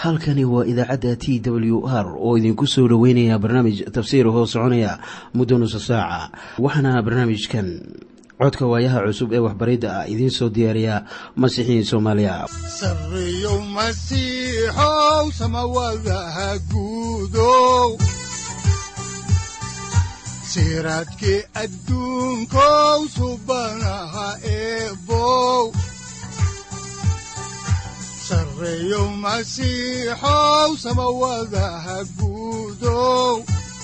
halkani waa idaacadda t w r oo idinku soo dhoweynaya barnaamij tafsiir hoo soconaya muddo nusa saaca waxaana barnaamijkan codka waayaha cusub ee waxbaridda ah idiin soo diyaariya masiixiin soomaaliya sareyow masiixow samawadaha guudow siraadkii adduunkow subanaha eebow sareyow masiixow samawadaha guudow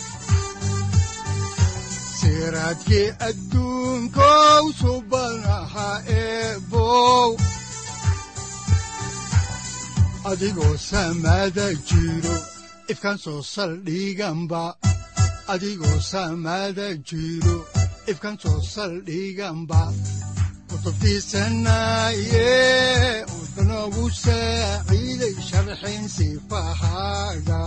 siraadkii adduunkow subanaha eebow adigoo samada jiro ifkan soo saldhiganba adigoo samada jiro ifkan soo saldhiganba kutubtiisanaye udanogu saaciiday sharxin sifahaaga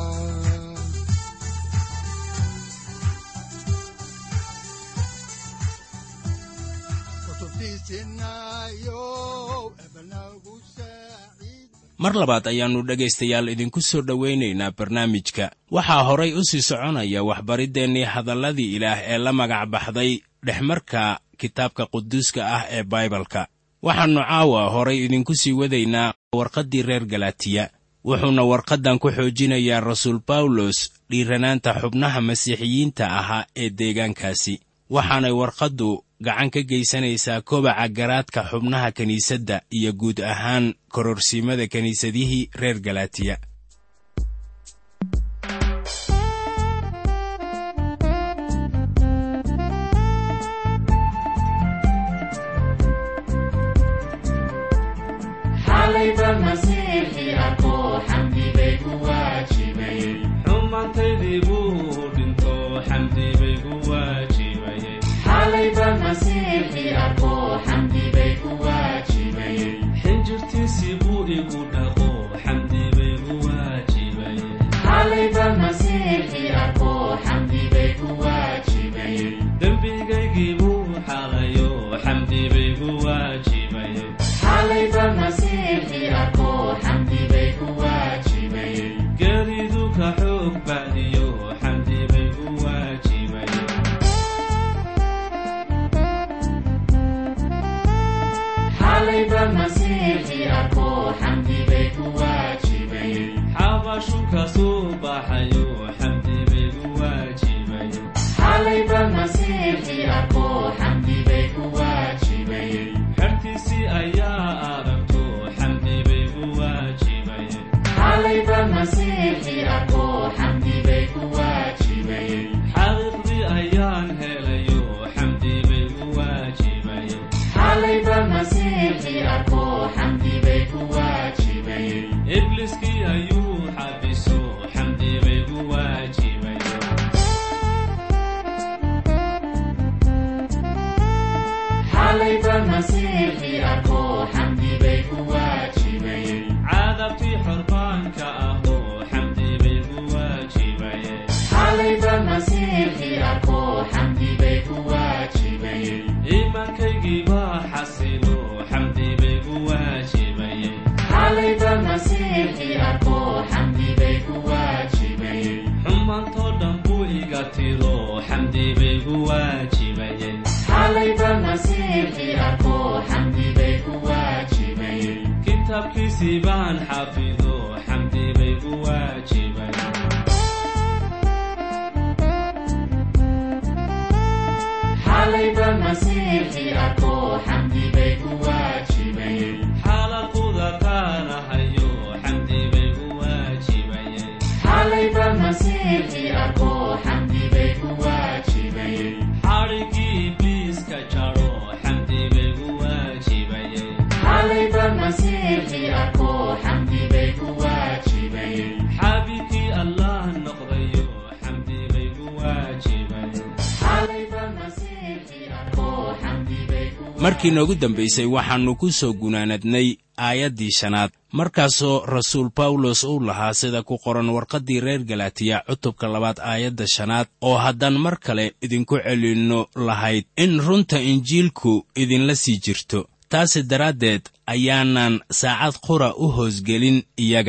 mar labaad ayaannu dhegaystayaal idinku soo dhowaynaynaa barnaamijka waxaa horay u sii soconaya waxbariddeenii hadalladii ilaah ee la magac baxday dhexmarka kitaabka quduuska ah ee baibalka waxaannu caawa horay idinku sii wadaynaa warqaddii reer galatiya wuxuuna warqaddan ku xoojinayaa rasuul bawlos dhiiranaanta xubnaha masiixiyiinta ahaa ee deegaankaasi waxaanay warqaddu gacan ka geysanaysaa kobaca garaadka xubnaha kiniisadda iyo guud ahaan kororsiimada kiniisadihii reer galatiya xinjirtiisii buu igu dhaqo xamdi baygu waajibayedembigaygii buu xalayo xamdi baygu waajibayegeeridu ka xoog bacdiyo xamdi baygu waajibaye xabashu ka soo baxayo xamdi baygu waajibaye xertiisii ayaa aragto xamdi baygu waajibaye xaqiiqdii ayaan helayo xamdi baygu waajibaye ibliskii ayuu xabiso xamdi baygu waajibaye caadabtii xorbaanka ahoo xamdi baygu waajibaye iimaankaygii baa xasilo xamdi baygu waajibaye xumaantoo dhan buu iga tiro xamdi baygu waajibaye kitaabkiisii baan xafido xamdi baygu waajibaye xalaquda taanahayo xamdi baygu waajibaye xadhigii ibliiska jaro xamdi baygu waajibaye xaabikii allah noqdayo xamdi baygu markii noogu dambaysay waxaannu ku soo gunaanadnay aayaddii shanaad markaasoo rasuul bawlos uu lahaa sida ku qoran warqaddii reer galatiya cutubka labaad aayadda shanaad oo haddaan mar kale idinku celinno lahayd in runta injiilku idinla sii jirto taasi daraaddeed ayaanan saacad qura u hoosgelin iyaga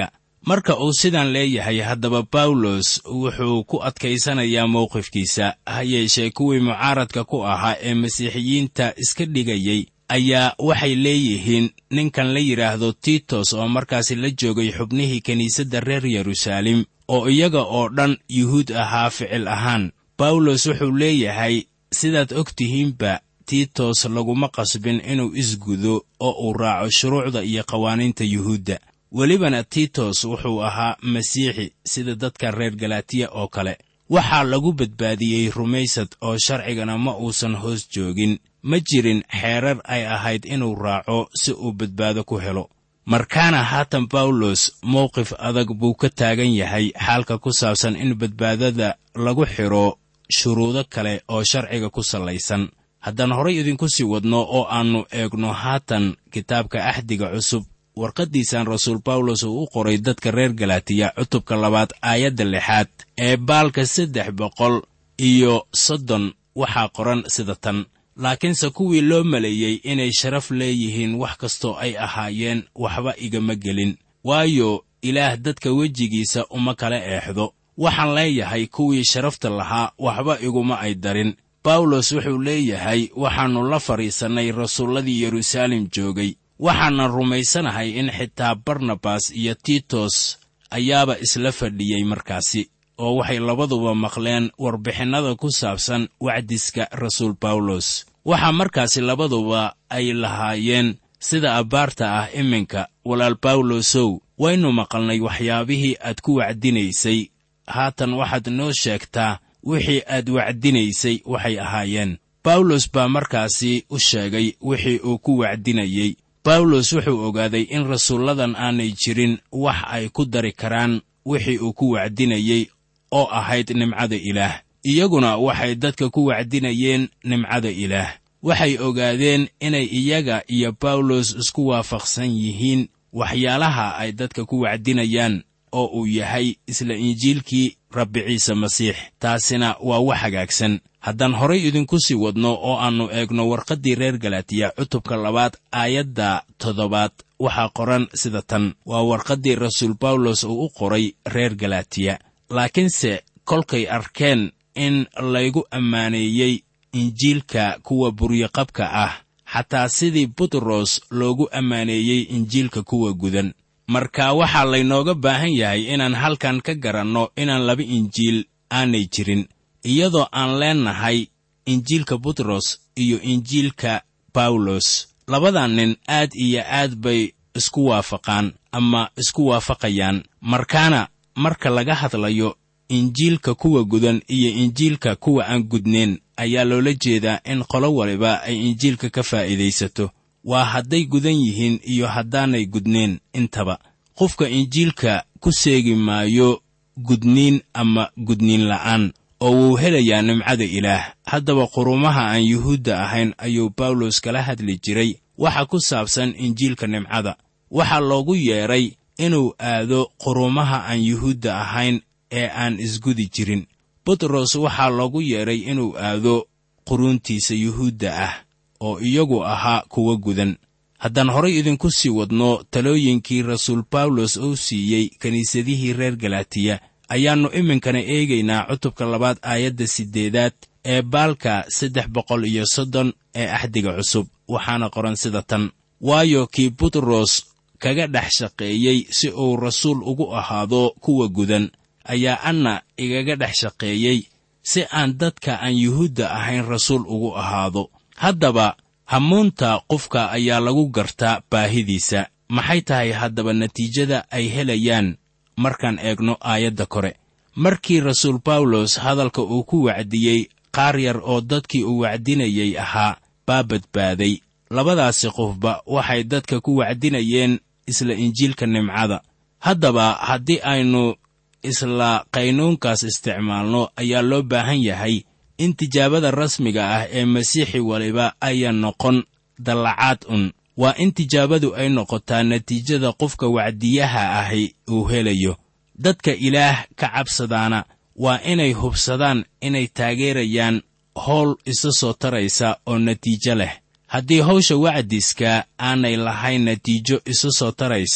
marka uu sidan leeyahay haddaba bawlos wuxuu ku adkaysanayaa mowqifkiisa ha yeeshee kuwii mucaaradka ku ahaa ee masiixiyiinta iska dhigayey ayaa waxay leeyihiin ninkan la yidhaahdo tiitos oo markaasi la joogay xubnihii kiniisadda reer yeruusaalem oo iyaga oo dhan yuhuud ahaa ficil ahaan bawlos wuxuu leeyahay sidaad og tihiinba tiitos laguma qasbin inuu isgudo oo uu raaco shuruucda iyo qawaaniinta yuhuudda welibana tiitos wuxuu ahaa masiixi sida dadka reer galatiya oo kale waxaa lagu badbaadiyey rumaysad oo sharcigana ma uusan hoos joogin ma jirin xeerar ay ahayd inuu raaco si uu badbaado ku helo markaana haatan bawlos mowqif adag buu ka taagan yahay xaalka ku saabsan in badbaadada lagu xidho shuruudo kale oo sharciga ku sallaysan haddaan horay idinku sii wadno oo aannu eegno haatan kitaabka axdiga cusub warqaddiisan rasuul bawlos uu u qoray dadka reer galatiya cutubka labaad aayadda lixaad ee baalka saddex boqol iyo soddon waxaa qoran sida tan laakiinse kuwii loo maleeyey inay sharaf leeyihiin wax kastoo ay ahaayeen waxba igama gelin waayo ilaah dadka wejigiisa uma kala eexdo waxaan leeyahay kuwii sharafta lahaa waxba iguma ay darin bawlos wuxuu leeyahay waxaannu la fadhiisannay rasuulladii yeruusaalem joogay waxaanan rumaysanahay in xitaa barnabas iyo tiitos ayaaba isla fadhiyey markaasi oo waxay labaduba maqleen warbixinnada ku saabsan wacdiska rasuul bawlos waxaa markaasi labaduba ay lahaayeen sida abbaarta ah iminka walaal bawlosow waynu maqalnay waxyaabihii aad ku wacdinaysay haatan waxaad noo sheegtaa wixii aad wacdinaysay waxay ahaayeen bawlos baa markaasi u sheegay wixii uu ku wacdinayey bawlos wuxuu ogaaday in rasuulladan aanay jirin wax ay ku dari karaan wixii uu ku wacdinayey oo ahayd nimcada ilaah iyaguna waxay dadka ku wacdinayeen nimcada ilaah waxay ogaadeen inay iyaga iyo bawlos isku waafaqsan yihiin waxyaalaha ay dadka ku wacdinayaan oo uu yahay isla injiilkii rabbi ciise masiix taasina waa wax hagaagsan haddaan horay idinku sii wadno oo aannu eegno warqaddii reer galatiya cutubka labaad aayadda toddobaad waxaa qoran sida tan waa warqaddii rasuul bawlos uu u qoray reer galatiya laakiinse kolkay arkeen in laygu ammaaneeyey injiilka kuwa buryoqabka ah xataa sidii butros loogu ammaaneeyey injiilka kuwa gudan marka waxaa laynooga baahan yahay inaan halkan ka garanno inaan laba injiil aanay jirin iyadoo aan leennahay injiilka butros iyo injiilka bawlos labadan nin aad iyo aad bay isku waafaqaan ama isku waafaqayaan markaana marka laga hadlayo injiilka kuwa gudan iyo injiilka kuwa aan gudnayn ayaa loola jeedaa in qolo waliba ay injiilka ka faa'iidaysato waa hadday gudan yihiin iyo haddaanay gudnayn intaba qofka injiilka ku seegi maayo gudniin ama gudniin la'aan oo wuu helayaa nimcada ilaah haddaba qurumaha aan yuhuudda ahayn ayuu bawlos kala hadli jiray waxa ku saabsan injiilka nimcada waxaa loogu yeedhay inuu aado qurumaha aan yuhuudda ahayn ee aan isgudi jirin butros waxaa loogu yeedhay inuu aado quruuntiisa yuhuudda ah oo iyagu ahaa kuwa gudan haddaan horay idinku sii wadno talooyinkii rasuul bawlos uu siiyey kiniisadihii reer galatiya ayaannu iminkana eegaynaa cutubka labaad aayadda siddeedaad ee baalka saddex boqol iyo soddon ee axdiga cusub waxaana qoran sida tan waayo kii butros kaga dhex shaqeeyey si uu rasuul ugu ahaado kuwa gudan ayaa anna igaga dhex shaqeeyey si aan dadka aan yuhuudda ahayn rasuul ugu ahaado haddaba hamuunta qofka ayaa lagu gartaa baahidiisa maxay tahay haddaba natiijada ay helayaan markaan eegno aayadda kore markii rasuul bawlos hadalka uu ku wacdiyey qaar yar oo dadkii uu wacdinayey ahaa baa badbaaday labadaasi qofba waxay dadka ku wacdinayeen isla injiilka nimcada haddaba haddii aynu isla qaynuunkaas isticmaalno ayaa loo baahan yahay in tijaabada rasmiga ah ee masiixi waliba ayaa noqon dallacaad un waa in tijaabadu ay noqotaa natiijada qofka wacdiyaha ahi uu helayo dadka ilaah ka cabsadaana waa inay hubsadaan inay taageerayaan howl isa soo taraysa oo natiijo leh haddii hawsha wacdiska aanay lahayn natiijo isa soo taraysa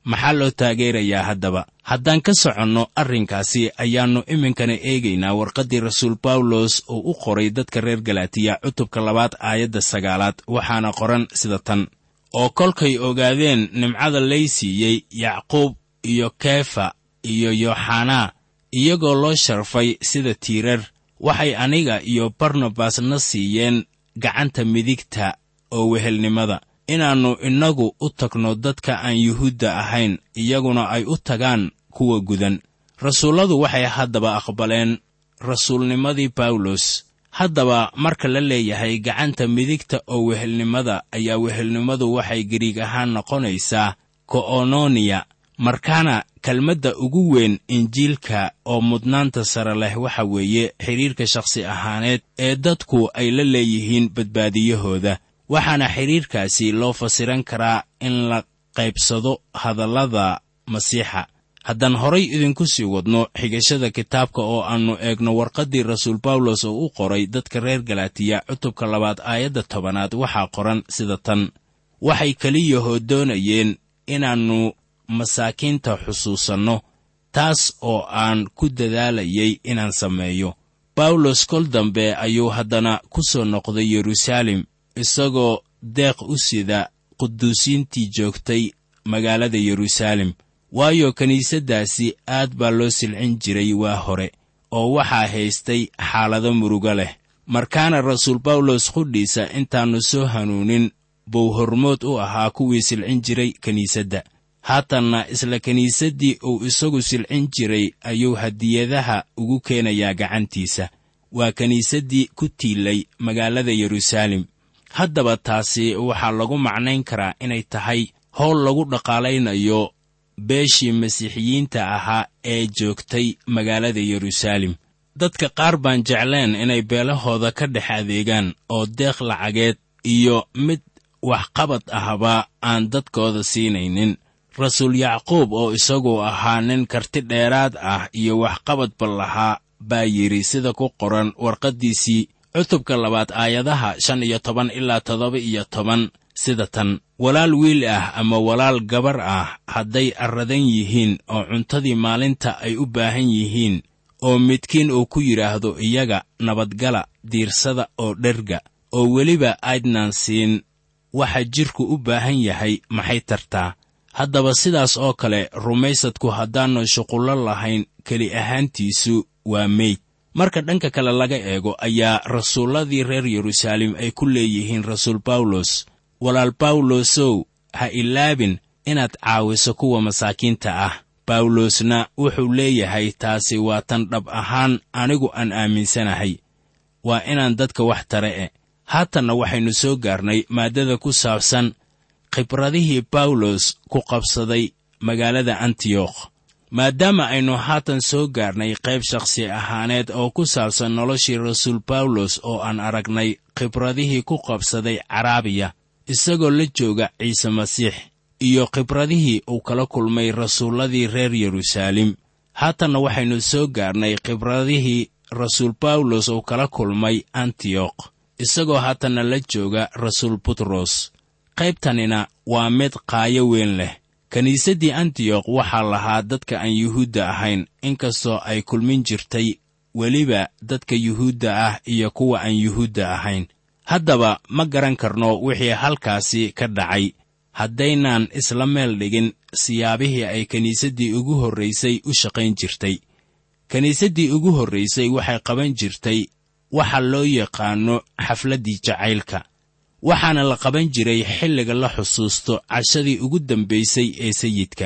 maxaa loo taageerayaa haddaba haddaan ka soconno arrinkaasi ayaannu iminkana eegaynaa warqaddii rasuul bawlos oo u qoray dadka reer galatiya cutubka labaad aayadda sagaalaad waxaana qoran sida tan oo kolkay ogaadeen nimcada lay siiyey yacquub iyo keefa iyo yooxanaa iyagoo loo sharfay sida tiirar waxay aniga iyo barnabas na siiyeen gacanta midigta oo wehelnimada inaannu innagu u tagno dadka aan yuhuudda ahayn iyaguna ay u tagaan kuwa gudan rasuulladu waxay haddaba aqbaleen rasuulnimadii bawlos haddaba marka la leeyahay gacanta midigta oo wehelnimada ayaa wehelnimadu waxay gariig ahaan noqonaysaa ko'ononiya markaana kelmadda ugu weyn injiilka oo mudnaanta sare leh waxa weeye xidhiirka shakhsi ahaaneed ee dadku ay la leeyihiin badbaadiyahooda waxaana xidhiirkaasi loo fasiran karaa in la qaybsado hadallada masiixa haddaan horay idinku sii wadno xigashada kitaabka oo aannu eegno warqaddii rasuul bawlos oo u qoray dadka reer galatiya cutubka labaad aayadda tobanaad waxaa qoran sida tan waxay keliyahoo doonayeen inaannu masaakiinta xusuusanno taas oo aan ku dadaalayay inaan sameeyo bawlos kol dambe ayuu haddana ku soo noqday yeruusaalem isagoo deeq u sida quduusiintii joogtay magaalada yeruusaalem waayo kiniisaddaasi aad baa loo silcin jiray waa hore oo waxaa haystay xaalado murugo leh markaana rasuul bawlos qudhiisa intaannu soo hanuunin buu hormood u ahaa kuwii silcin jiray kiniisadda haatanna isla kiniisaddii uu isagu silcin jiray ayuu hadiyadaha ugu keenayaa gacantiisa waa kiniisaddii ku tiilay magaalada yeruusaalem haddaba taasi waxaa lagu macnayn karaa inay tahay howl lagu dhaqaalaynayo beeshii masiixiyiinta ahaa ee joogtay magaalada yeruusaalem dadka qaar baan jecleen inay beelahooda ka dhex adeegaan oo deeq lacageed iyo mid waxqabad ahba aan dadkooda siinaynin rasuul yacquub oo isagu ahaa nin karti dheeraad ah iyo waxqabadba lahaa baa yidhi sida ku qoran warqaddiisii cutubka labaad aayadaha shan iyo toban ilaa toddoba iyo toban sida tan walaal wiil ah ama walaal gabar ah hadday arradan yihiin oo cuntadii maalinta ay u baahan yihiin oo midkiin uu ku yidhaahdo iyaga nabadgala diirsada oo dherga oo weliba aydnaan siin waxa jidhku u baahan yahay maxay tartaa haddaba sidaas oo kale rumaysadku haddaannu shuqullo lahayn keli ahaantiisu waa meyd marka dhanka kale laga eego ayaa rasuulladii reer yeruusaalem ay ku leeyihiin rasuul bawlos walaal bawlosow ha ilaabin inaad caawiso kuwa masaakiinta ah bawlosna wuxuu leeyahay taasi waa tan dhab ahaan anigu aan aaminsanahay waa inaan dadka wax tare e haatanna waxaynu soo gaarnay maaddada ku saabsan khibradihii bawlos ku qabsaday magaalada antiyokh maadaama aynu haatan soo gaarnay qayb shakhsi ahaaneed oo ku saabsan noloshii rasuul bawlos oo aan aragnay khibradihii ku qabsaday caraabiya isagoo la jooga ciise masiix iyo khibradihii uu kala kulmay rasuulladii reer yeruusaalem haatanna waxaynu soo gaarnay khibradihii rasuul bawlos uu kala kulmay antiyokh isagoo haatanna la jooga rasuul butros qaybtanina waa mid qaayo weyn leh kiniisaddii antiyokh waxaa lahaa dadka aan yuhuudda ahayn inkastoo ay kulmin jirtay weliba dadka yuhuudda ah iyo kuwa aan yuhuudda ahayn haddaba ma garan karno wixii halkaasi ka dhacay haddaynaan isla meel dhigin siyaabihii ay kiniisaddii ugu horraysay u shaqayn jirtay kiniisaddii ugu horraysay waxay qaban jirtay waxa loo yaqaanno xafladdii jacaylka waxaana la qaban jiray xilliga la xusuusto cashadii ugu dambaysay ee sayidka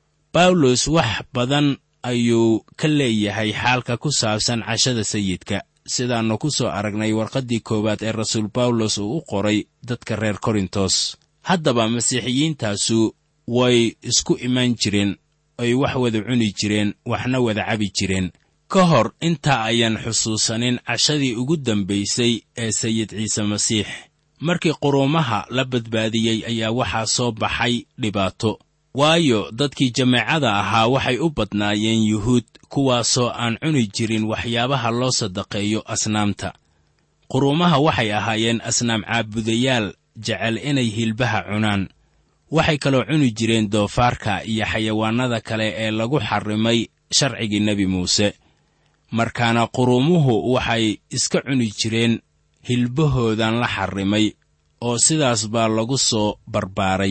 bawlos wax badan ayuu ka leeyahay xaalka ku saabsan cashada sayidka sidaannu ku soo aragnay warqaddii koowaad ee rasuul bawlos uu u qoray dadka reer korintos haddaba masiixiyiintaasu way isku imaan jireen ay wax wada cuni jireen waxna wada cabi jireen ka hor intaa ayaan xusuusanin cashadii ugu dambaysay ee sayid ciise masiix markii quruumaha la badbaadiyey ayaa waxaa soo baxay dhibaato waayo dadkii jameecada ahaa waxay u badnaayeen yuhuud kuwaasoo aan cuni jirin waxyaabaha loo sadaqeeyo asnaamta quruumaha waxay ahaayeen asnaam caabudayaal jecel inay hilbaha cunaan waxay kaloo cuni jireen doofaarka iyo xayawaannada kale ee lagu xarrimay sharcigii nebi muuse markaana quruumuhu waxay iska cuni jireen hilbahoodan la xarrimay oo sidaas baa lagu soo barbaaray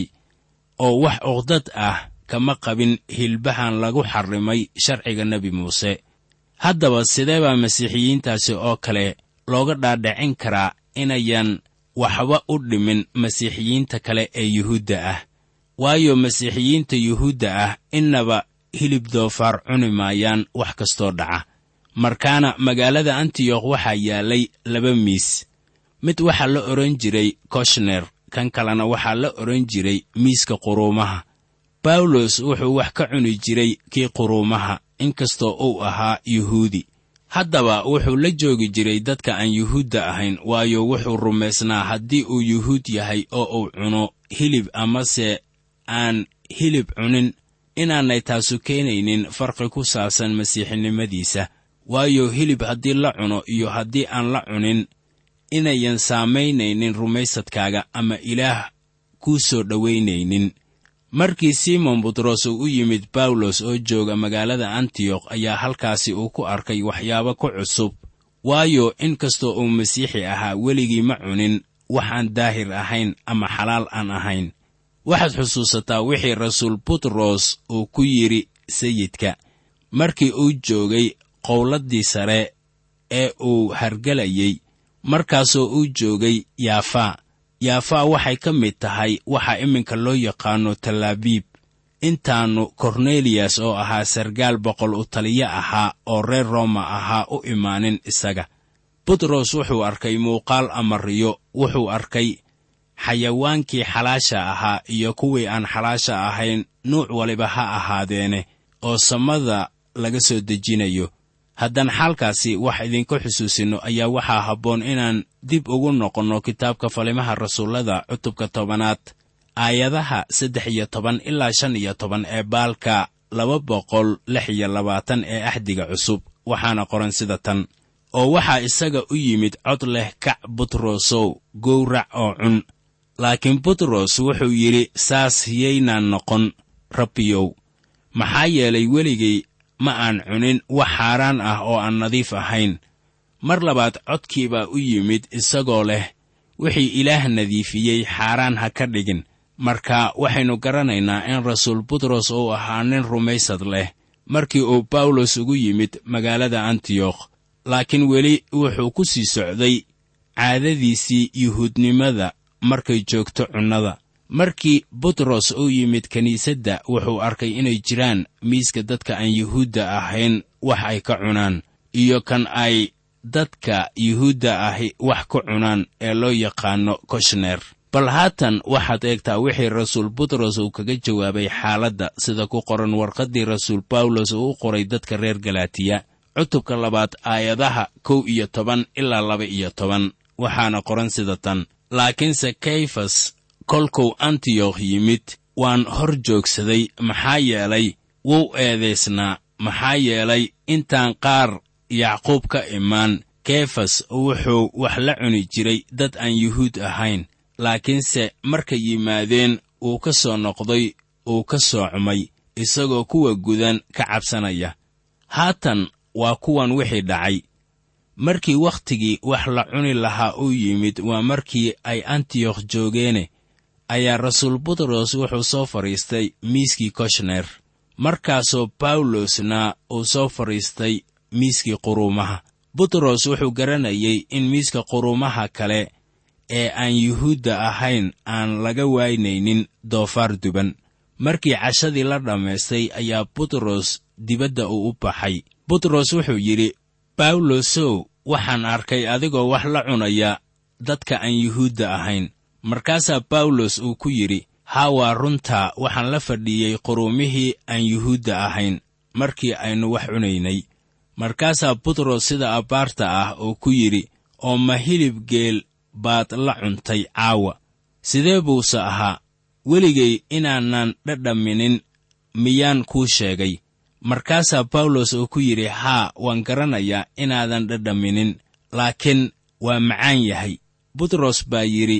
oo wax uqdad ah kama qabin hilbahan lagu xarrimay sharciga nebi muuse haddaba sidee baa masiixiyiintaasi oo kale looga dhaadhicin karaa inayan waxba u dhimin masiixiyiinta kale ee yuhuudda ah waayo masiixiyiinta yuhuudda ah innaba hilib doofaar cuni maayaan wax kastoo dhaca markaana magaalada antiyokh waxaa yaallay laba miis mid waxaa la odhan jiray koshner kan kalena waxaa la odhan jiray miiska quruumaha bawlos wuxuu wax ka cuni jiray kii quruumaha inkastoo uu ahaa yuhuudi haddaba wuxuu la joogi jiray dadka aan yuhuudda ahayn waayo wuxuu rumaysnaa haddii uu yuhuud yahay oo uu cuno hilib amase aan hilib cunin inaanay taasu keenaynin farqi ku saabsan masiixinimadiisa waayo hilib haddii la cuno iyo haddii aan la cunin inayan saamaynaynin rumaysadkaaga ama ilaah kuu soo dhowaynaynin markii simon butros uu u yimid bawlos oo jooga magaalada antiyokh ayaa halkaasi uu ku arkay waxyaabo ku cusub waayo in kastoo uu masiixi ahaa weligii ma cunin wax aan daahir ahayn ama xalaal aan ahayn waxaad xusuusataa wixii rasuul butros uu ku yidhi sayidka markii uu joogay qowladdii sare ee uu hargelayey markaasoo uu joogay yaafaa yaafaa waxay ka mid tahay waxa iminka loo yaqaanno talaabiib intaannu korneliyas oo ahaa sargaal boqol u taliyo ahaa oo reer rooma ahaa u imaanin isaga butros wuxuu arkay muuqaal ama riyo wuxuu arkay xayawaankii xalaasha ahaa iyo kuwii aan xalaasha ahayn nuuc waliba ha ahaadeene oo samada laga soo dejinayo haddaan xaalkaasi wax idinku xusuusinno ayaa waxaa habboon inaan dib ugu noqonno kitaabka falimaha rasuullada cutubka tobanaad aayadaha saddex iyo toban ilaa shan iyo toban ee baalka laba boqol lix iyo labaatan ee axdiga cusub waxaana qoran sida tan oo waxaa isaga u yimid cod leh kac butrosow gowrac oo cun laakiin butros wuxuu yidhi saas yaynaan noqon rabbiyow maxaa yeelay weligay ma aan cunin wax xaaraan ah oo aan nadiif ahayn mar labaad codkii baa u yimid isagoo leh wixii ilaah nadiifiyey xaaraan ha ka dhigin marka waxaynu garanaynaa in rasuul butros uu ahaa nin rumaysad leh markii uu bawlos ugu yimid magaalada antiyokh laakiin weli wuxuu ku sii socday caadadiisii yuhuudnimada markay joogto cunnada markii butros uu yimid kiniisadda wuxuu arkay inay jiraan miiska dadka aan yuhuudda ahayn wax ay ka cunaan iyo kan ay dadka yuhuudda ahi wax ku cunaan ee loo yaqaanno koshner bal haatan waxaad eegtaa wixii rasuul butros uu kaga jawaabay xaaladda sida ku qoran warqaddii rasuul bawlos uu u qoray dadka reer galaatiya cutubka labaad aayadaha kow iyo toban ilaa laba iyo toban waxaana qoran sida tan laakiinse kayfas kolkuu antiyokh yimid waan hor joogsaday maxaa yeelay wuu eedaysnaa maxaa yeelay intaan qaar yacquub ka imaan kefas wuxuu wax la cuni jiray dad aan yuhuud ahayn laakiinse markay yimaadeen uu ka soo noqday uu ka soocmay isagoo kuwa gudan ka cabsanaya haatan waa kuwan wixii dhacay markii wakhtigii wax la cuni lahaa uu yimid waa markii ay antiyokh joogeene ayaa rasuul butros wuxuu soo fadhiistay miiskii koshner markaasoo bawlosna uu soo fadhiistay miiskii quruumaha butros wuxuu garanayay in miiska quruumaha kale ee aan yuhuudda ahayn aan laga waynaynin doofaar duban markii cashadii la dhammaystay ayaa butros dibadda uu u baxay butros wuxuu yidhi bawlosow waxaan arkay adigoo wax la cunaya dadka aan yuhuudda ahayn markaasaa bawlos uu ku yidhi haa waa runtaa waxaan la fadhiiyey quruumihii aan yuhuudda ahayn markii aynu wax cunaynay markaasaa butros sida abbaarta ah uu ku yidhi oo ma hilib geel baad la cuntay caawa sidee buuse ahaa weligay inaanan dhadhaminin miyaan kuu sheegay markaasaa bawlos uu ku yidhi haa waan garanayaa inaadan dhadhaminin laakiin waa macaan yahay butros baa yidhi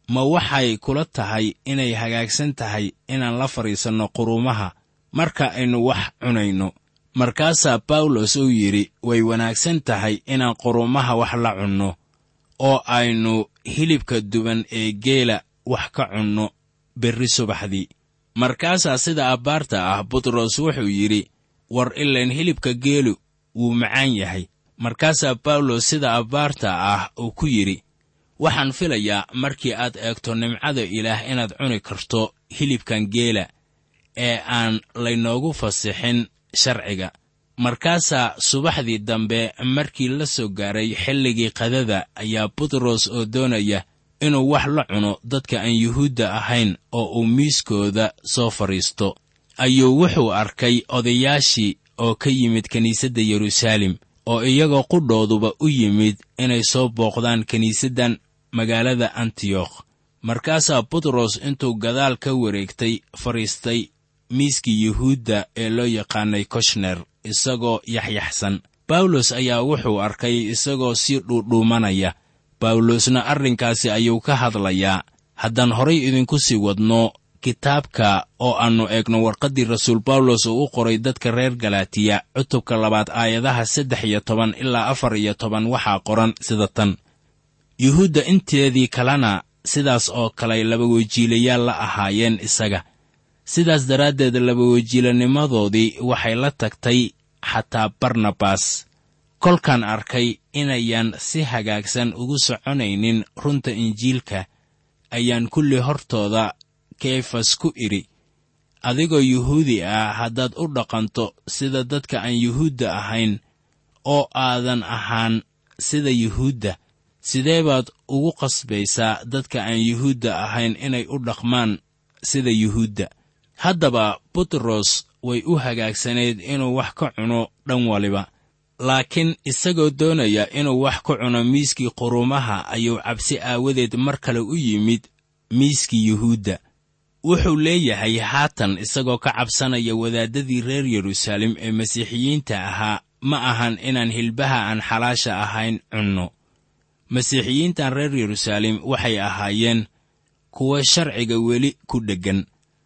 ma waxay kula tahay inay hagaagsan tahay inaan la fadhiisanno quruumaha marka aynu wax cunayno markaasaa bawlos uu yidhi way wanaagsan tahay inaan quruumaha wax la cunno oo aynu hilibka duban ee geela wax ka cunno berri subaxdii markaasaa sida abbaarta ah butros wuxuu yidhi war ilayn hilibka geelu wuu macaan yahay markaasaa bawlos sida abbaarta ah uu ku yidhi waxaan filayaa markii aad eegto nimcada ilaah inaad cuni karto hilibkan geela ee aan laynoogu fasixin sharciga markaasaa subaxdii dambe markii la soo gaaray xilligii qadada ayaa butros oo doonaya inuu wax la cuno dadka aan yuhuudda ahayn oo uu miiskooda soo fadhiisto ayuu wuxuu arkay odayaashii oo ka yimid kiniisadda yeruusaalem oo iyagoo qudhooduba u yimid inay soo booqdaan kiniisaddan magaalada antiyokh markaasaa butros intuu gadaal ka wareegtay fadhiistay miiskii yuhuudda ee loo yaqaanay koshner isagoo yaxyaxsan bawlos ayaa wuxuu arkay isagoo sii dhuudhuumanaya bawlosna arrinkaasi ayuu ka hadlayaa haddaan horay idinku sii wadno kitaabka oo aannu eegno warqaddii rasuul bawlos uu u qoray dadka reer galaatiya cutubka labaad aayadaha saddex iyo toban ilaa afar iyo toban waxaa qoran sida tan yuhuudda inteedii kalena sidaas oo kale labawejiilayaal la ahaayeen isaga sidaas daraaddeed labawejiilanimadoodii waxay la tagtay xataa barnabas kolkaan arkay inayan si hagaagsan ugu soconaynin runta injiilka ayaan kulli hortooda keefas ku idhi adigoo yuhuudi ah haddaad u dhaqanto sida dadka aan yuhuudda ahayn oo aadan ahaan sida yuhuudda sidee baad ugu qasbaysaa dadka aan yuhuudda ahayn inay u dhaqmaan sida yuhuudda haddaba butros way u hagaagsanayd inuu wax ka cuno dhan waliba laakiin isagoo doonaya inuu wax ka cuno miiskii quruumaha ayuu cabsi aawadeed mar kale u yimid miiskii yuhuudda wuxuu leeyahay haatan isagoo ka cabsanaya wadaaddadii reer yeruusaalem ee masiixiyiinta ahaa ma ahan inaan hilbaha aan xalaasha ahayn cunno masiixiyiintan reer yeruusaalem waxay ahaayeen kuwa sharciga weli ku dheggan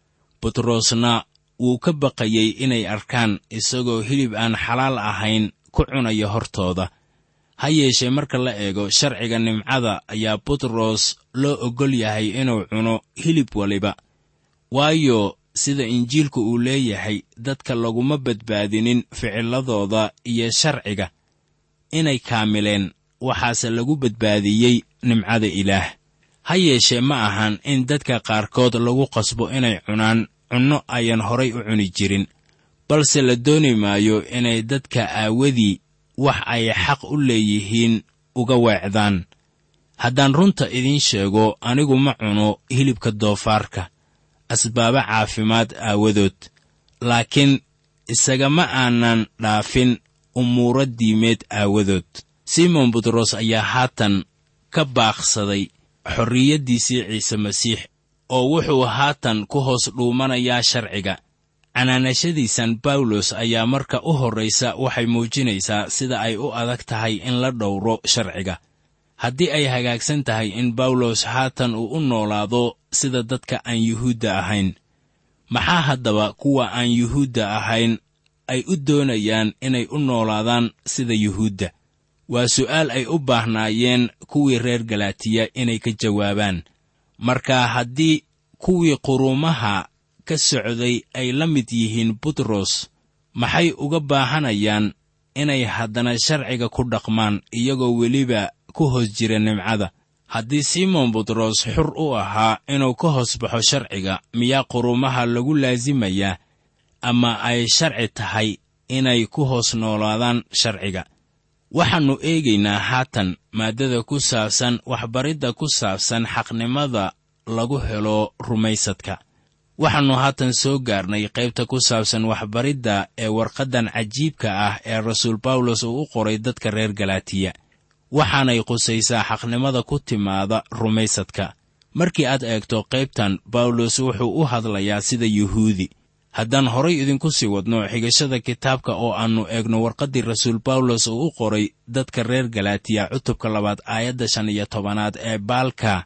butrosna wuu ka baqayey inay arkaan isagoo hilib aan xalaal ahayn ku cunaya hortooda ha yeeshee marka la eego sharciga nimcada ayaa butros loo oggol yahay inuu cuno hilib waliba waayo sida injiilku uu leeyahay dadka laguma badbaadinin ficiladooda iyo sharciga inay kaamileen waxaase lagu badbaadiyey nimcada ilaah ha yeeshee ma ahan in dadka qaarkood lagu qasbo inay cunaan cunno ayan horay u cuni jirin balse la dooni maayo inay dadka aawadii wax ay xaq u leeyihiin uga weecdaan haddaan runta idiin sheego anigu ma cuno hilibka doofaarka asbaabo caafimaad aawadood laakiin isagama aanan dhaafin umuuro diimeed aawadood simon butros ayaa haatan ka baaqsaday xorriyaddiisii ciise masiix oo wuxuu haatan ku hoos dhuumanayaa sharciga canaanashadiisan bawlos ayaa marka u horraysa waxay muujinaysaa sida ay u adag tahay in la dhowro sharciga haddii ay hagaagsan tahay in bawlos haatan uu u noolaado sida dadka aan yuhuudda ahayn maxaa haddaba kuwa aan yuhuudda ahayn ay u doonayaan inay u noolaadaan sida yuhuudda waa su'aal ay u baahnaayeen kuwii reer galaatiya inay ka jawaabaan marka haddii kuwii quruumaha ka socday ay la mid yihiin butros maxay uga baahanayaan inay haddana sharciga ku dhaqmaan iyagoo weliba ku hoos jira nimcada haddii simon butros xur u ahaa inuu ka hoos baxo sharciga miyaa quruumaha lagu laasimayaa ama ay sharci tahay inay ku hoos noolaadaan sharciga waxaannu eegaynaa haatan maaddada ku saabsan waxbaridda ku saabsan xaqnimada lagu helo rumaysadka waxaannu haatan soo gaarnay qaybta ku saabsan waxbaridda ee warqaddan cajiibka ah ee rasuul bawlos uu u qoray dadka reer galaatiya waxaanay qusaysaa xaqnimada ku timaada rumaysadka markii aad eegto qaybtan bawlos wuxuu u hadlayaa sida yuhuudi haddaan horay idinku sii wadno xigashada kitaabka oo aannu eegno warqaddii rasuul bawlos uu u qoray dadka reer galaatiya cutubka labaad aayadda shan iyo tobanaad ee baalka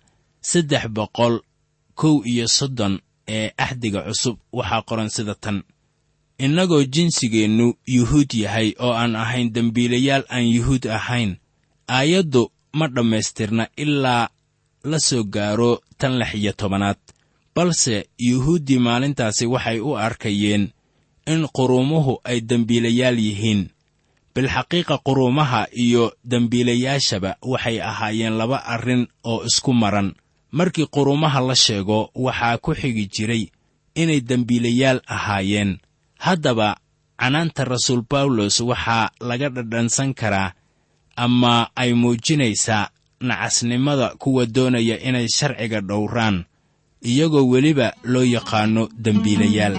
saddex boqol kow iyo soddon ee axdiga cusub waxaa qoran sida tan innagoo jinsigeennu yuhuud yahay oo aan ahayn dembiilayaal aan yuhuud ahayn aayaddu ma dhammaystirna ilaa la soo gaaro tan lix iyo tobanaad balse yuhuuddii maalintaasi waxay u arkayeen in quruumuhu ay dembiilayaal yihiin bilxaqiiqa quruumaha iyo dembiilayaashaba waxay ahaayeen laba arrin oo isku maran markii quruumaha la sheego waxaa ku xigi jiray inay dembiilayaal ahaayeen haddaba canaanta rasuul bawlos waxaa laga dhadhansan karaa ama ay muujinaysaa nacasnimada kuwa doonaya inay sharciga dhowraan iyagoo weliba loo yaqaanno dembiilayaal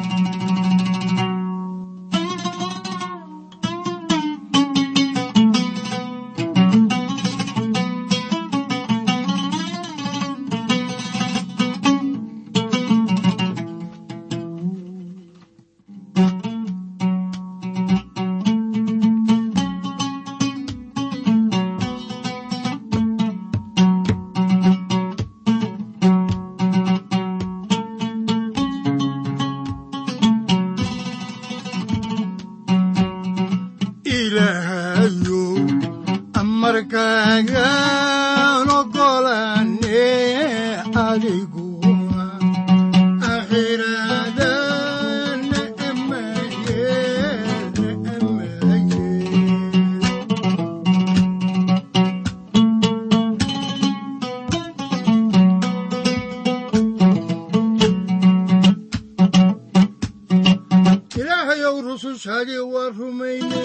ilaahayow amarkaagaan ogolaane adiguna akhiraadana amaye amaye ilaahayow rusushaadii waa rumayne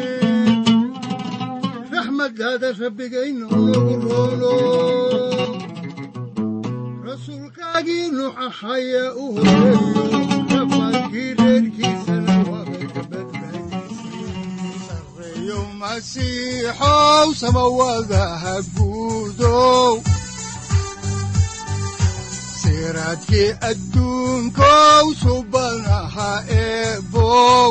raxmaddaada rabbigaynu nagu roolo rasuulkaagii nuux ahaya u horeeyo rafaadkii reerkiisana waabay ka badbaadisay sarreeyo masiixow samawadaha guudow siraadkii adduunkow subanaha eebow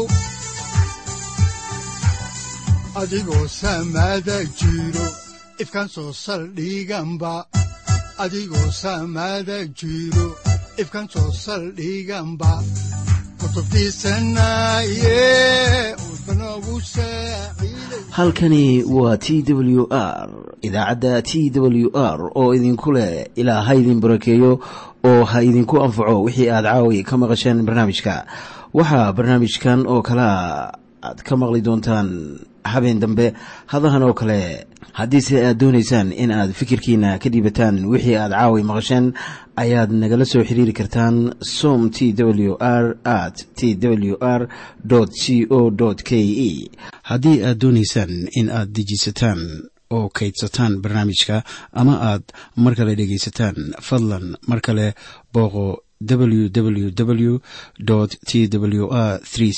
adigoo samaada jiro ifkaan soo saldhiganba adigoo samaada jiro ifkaan soo saldhiganba kutubtiisanaye udbanogu saaciiday halkani waa t w r idaacadda t w r oo idinku leh ilaa ha idin barakeeyo oo ha idinku anfaco wixii aad caawi ka maqasheen barnaamijka waxaa barnaamijkan oo kalea aad ka maqli doontaan habeen dambe hadahan oo kale haddiise aad doonaysaan in aad fikirkiina ka dhiibataan wixii aad caawi maqasheen ayaad nagala soo xiriiri kartaan som t w r at t w r c o k e haddii aad doonaysaan in aad dejiisataan oo kaydsataan barnaamijka ama aad mar kale dhegaysataan fadlan mar kale booqo www t w r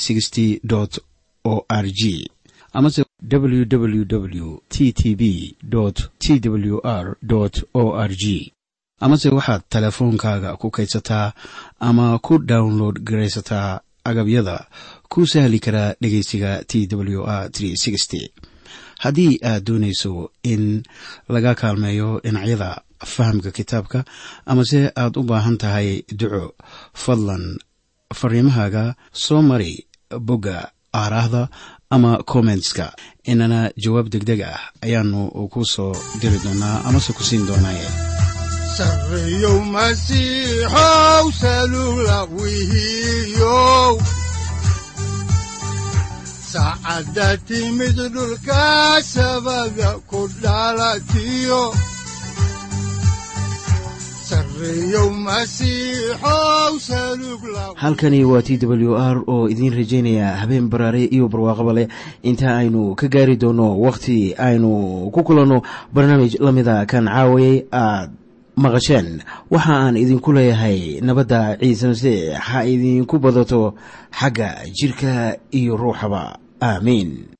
o r g amase www t t b t w r o r g amase waxaad teleefoonkaaga ku kaydsataa ama ku download garaysataa agabyada ku sahli karaa dhegeysiga t w r haddii aad doonayso in laga kaalmeeyo dhinacyada fahamka kitaabka amase aad u baahan tahay duco fadlan fariimahaaga soo mari bogga aaraahda ama kommentska inana jawaab degdeg ah ayaanu ku soo diri doonaa amase ku siin doonaaye sarreeyow masiixow salula wihiyow saacadda timid dhulka sabada ku dhalatiyo sarreeyow masiixow salug la halkani waa t w r oo idiin rajaynaya habeen baraare iyo barwaaqaba leh inta aynu ka gaari doono wakhti aynu ku kulanno barnaamij la mida kan caawayay aad maqasheen waxa aan idinku leeyahay nabadda ciise masiix ha idinku badato xagga jidhka iyo ruuxaba aamiin